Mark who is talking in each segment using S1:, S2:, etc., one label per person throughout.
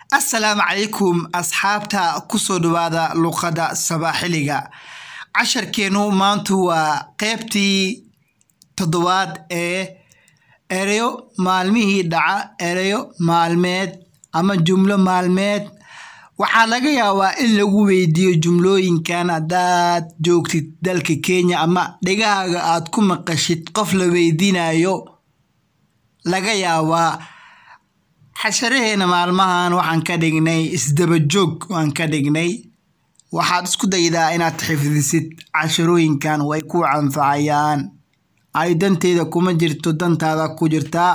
S1: assalaamu calaykum asxaabta kusoo dhawaada luqadda sabaaxiliga casharkeenu maantu waa qeybtii toddobaad ee ereyo maalmihii dhaca ereyo maalmeed ama jumlo maalmeed waxaa laga yaabaa in lagu weydiiyo jumlooyinkan haddaad joogtid dalka kenya ama dhegahaaga aad ku maqashid qof la weydiinayo laga yaabaa xasharaheena maalmahan waxaan ka dhignay isdabajoog waan ka dhignay waxaad isku daydaa inaad xifdisid casharooyinkan way ku canfacayaan ay danteeda kuma jirto dantaada ku jirtaa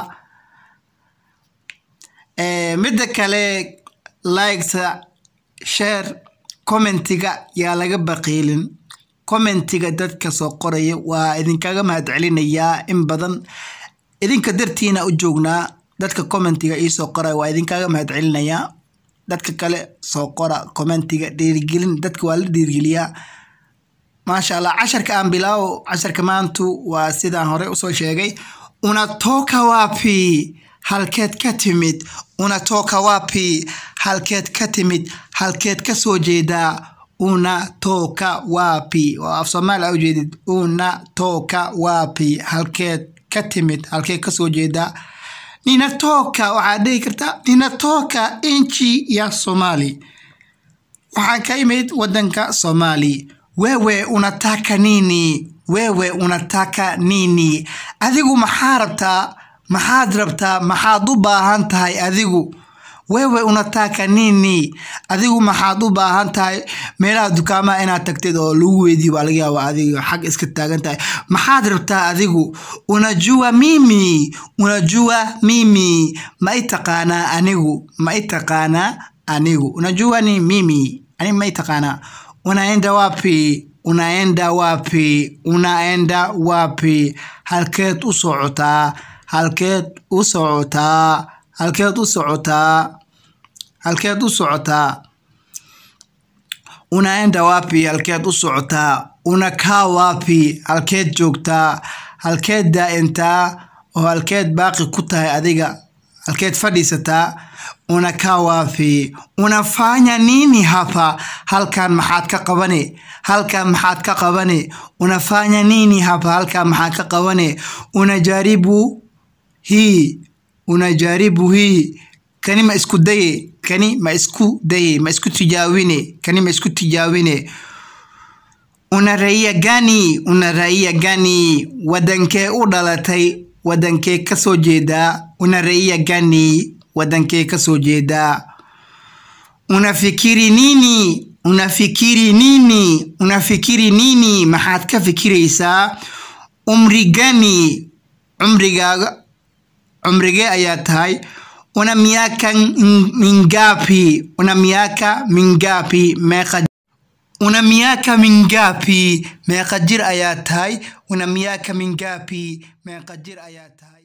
S1: midda kale liketa share commentiga yaa laga baqiilin commentiga dadka soo qoraya waa idinkaga mahad celinayaa in badan idinka dartiina u joognaa dadka commentiga iisoo qoraya waa idinkaga mahad celinayaa dadka kale soo qora commentiga dhiirigelin dadka waa la dhiirigeliyaa maasha allah casharka aan bilaawo casharka maantu waa sidaan hore usoo sheegay unatoka wapi halkeed ka timid unatoka wapi halkeed ka timid halkeed ka soo jeedaa unatoka wapi oo af soomaali a ujeedid unatoka wapi halkeed ka timid halkeed ka soo jeedaa ninatoka waxaad dhihi kartaa ninatoka inchi ya somali waxaan ka imid wadanka somali wewe unataka nini wewe unataka nini adigu maxaa rabtaa maxaad rabtaa maxaad u baahan tahay adigu wewe unataka nini adigu maxaad u baahan tahay meelaha dukaamaha inaad tagtid oo lagu weydiyo baa laga yaaba adiga xag iska taagan tahay maxaad rabtaa adigu unajua mimi unajua mimi ma i taqaanaa anigu ma i taqaanaa anigu unajua ni mimi ani ma i taqaanaa unaenda wapi unaenda wapi unaenda wapi halkeed u socotaa halkeed u socotaa halkeed u socotaa halkeed u socotaa unaenda wapi halkeed u socotaa unakaa wapi halkeed joogtaa halkeed daa'intaa oo halkeed baaqi ku tahay adiga halkeed fadhiisataa unakaa wapi unafanya nini hapa halkan maxaad ka qabane halkan maxaad ka qabane unafanya nini hapa halkan maxaad ka qabane unajaribu hii unajaribu hii kani ma isku daye kani ma isku daye ma isku tijaawine kani ma isku tijaawine una raia gani una raia gani wadankee u dhalatay wadankee ka soo jeedaa una raia gani wadankee ka soo jeedaa unafikiri nini unafikiri nini unafikiri nini maxaad ka fikiraysaa umri gani cumrigaaga cumrigee ayaa tahay una miaka mingapi una miaka mingapi meeqa una miaka mingapi meeqa jir ayaa tahay una miaka mingapi meeqa jir ayaa tahay